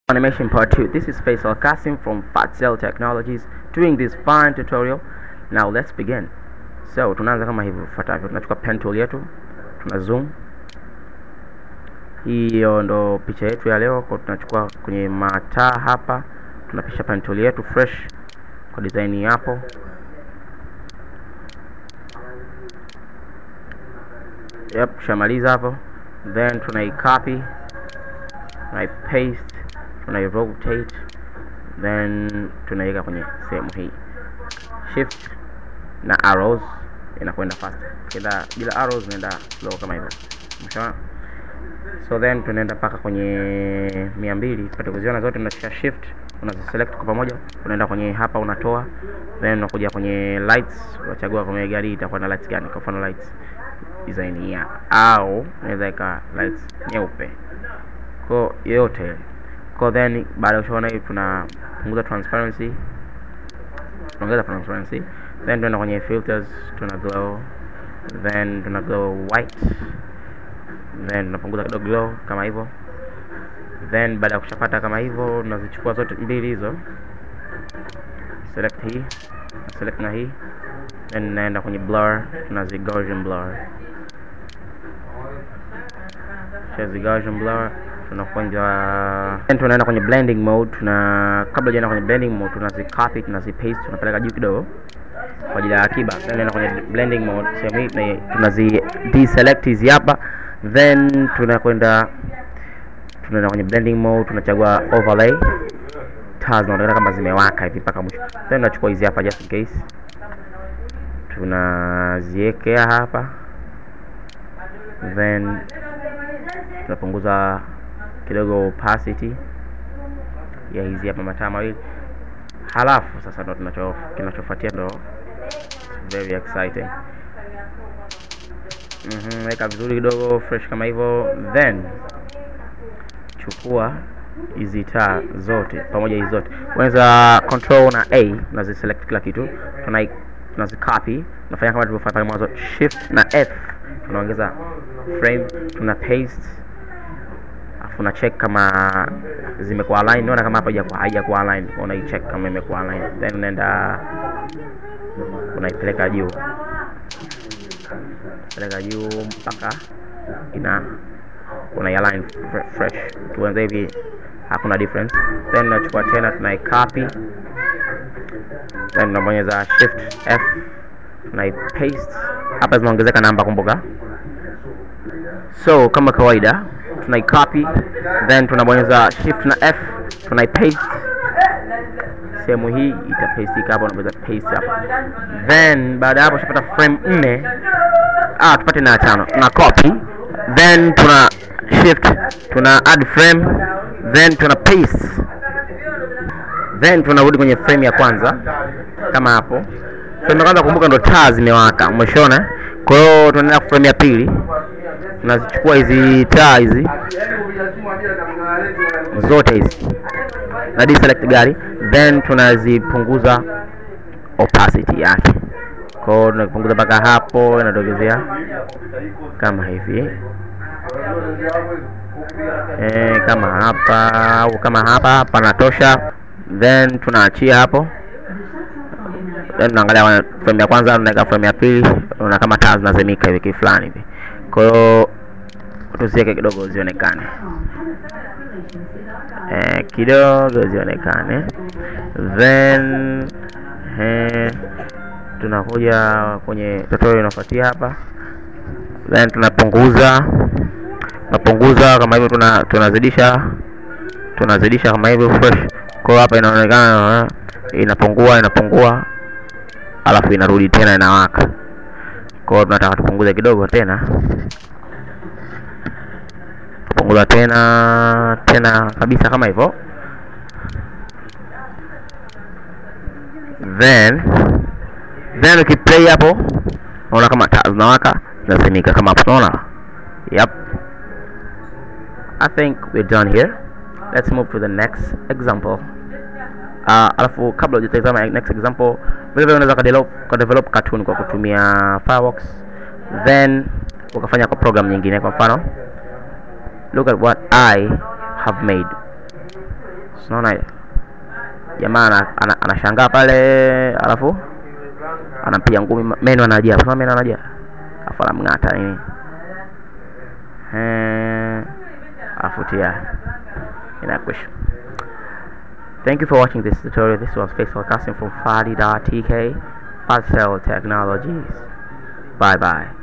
Animation part 2. This is Faisal Kasim from Fatzel Technologies doing this fine tutorial. Now let's begin. So tunaanza kama hivi ifuatavyo. Tunachukua pen tool yetu, tuna zoom. Hiyo ndo picha yetu ya leo. Kwa tunachukua kwenye mataa hapa, tunapisha pen tool yetu fresh kwa design hapo. Yep, tushamaliza hapo. Then tunai copy, tunai paste tunai rotate then tunaiweka kwenye sehemu hii shift na arrows inakwenda fast kila bila arrows inaenda slow kama hivyo mshaona so then tunaenda mpaka kwenye mia mbili tupate kuziona zote unashika shift unaziselect kwa pamoja unaenda kwenye hapa unatoa then unakuja kwenye lights unachagua kwenye gari itakuwa na lights gani kwa mfano lights design hii hapa au unaweza ika lights nyeupe kwa yote kwa then baada ya kushaona hii tunapunguza transparency tunaongeza transparency then tunaenda kwenye filters tuna glow then tuna glow white then tunapunguza kidogo glow kama hivyo then baada ya kushapata kama hivyo tunazichukua zote mbili hizo select hii select na hii then naenda kwenye blur tunazi Gaussian blur shazi Gaussian blur tunakwenda then tunaenda kwenye blending mode tuna kabla hujaenda kwenye blending mode tunazi copy tunazi paste tunapeleka juu kidogo kwa ajili ya akiba then tunaenda kwenye blending mode sehemu hii tuna- tunazi deselect hizi hapa then tunakwenda tunaenda kwenye blending mode tunachagua overlay taa zinaonekana kama zimewaka hivi mpaka mwisho then tunachukua hizi hapa just in case tunaziwekea hapa then tunapunguza kidogo opacity ya hizi hapa mataa mawili halafu sasa ndo tunacho kinachofuatia ndo very exciting mhm weka vizuri kidogo fresh kama hivyo then chukua hizi taa zote pamoja hizi zote unaweza control na a unaziselect kila kitu tunai tunazicopy tunafanya kama tulivyofanya pale mwanzo shift na f tunaongeza frame tuna paste afu una check kama zimekuwa align unaona kama hapa haijakuwa haijakuwa align unaicheck kama imekuwa align then unaenda unaipeleka juu peleka juu mpaka ina unaialign fre- fresh tuanze hivi hakuna difference then unachukua tena tunai copy then unabonyeza shift f tunai paste hapa zimeongezeka namba kumbuka so kama kawaida tunai copy then tunabonyeza shift na f tunai paste sehemu hii itapastika hapa unabonyeza paste hapa then baada ya hapo ushapata frame nne ah tupate na tano tuna copy then tuna shift tuna add frame then tuna paste then tunarudi kwenye frame ya kwanza kama hapo frame ya kwanza kumbuka ndo taa zimewaka umeshona kwa hiyo tunaenda frame ya pili tunazichukua hizi taa hizi zote hizi na deselect gari then tunazipunguza opacity yake kwa hiyo tunapunguza mpaka hapo inatokezea kama hivi e, kama hapa au kama hapa panatosha then tunaachia hapo then tunaangalia frame ya kwanza tunaweka frame ya pili una kama taa zinazimika hivi kifulani hivi kwa hiyo tuziweke kidogo zionekane eh, kidogo zionekane then eh, tunakuja kwenye tutorial inafuatia hapa then tunapunguza tunapunguza kama hivyo tuna tunazidisha tunazidisha kama hivyo fresh kwa hiyo hapa inaonekana eh, inapungua inapungua alafu inarudi tena inawaka kwa hiyo tunataka tupunguze kidogo tena punguza tena tena kabisa kama hivyo then then ukiplay hapo unaona kama taa zinawaka zinazimika kama hapo unaona yep i think we're done here let's move to the next example uh, alafu kabla hujatazama next example vile vile unaweza kadevelop kadevelop cartoon kwa kutumia fireworks then ukafanya kwa program nyingine kwa mfano look at what i have made Unaona hiyo? Jamaa ana- ana- anashangaa pale alafu anampiga ngumi ma- meno anajaa. Unaona meno anajaa. Alafu anamng'ata nini? Eh, alafu tia inakwisha. Thank you for watching this tutorial. This was Facial Casting from Fadi.tk Parcel Technologies. Bye bye.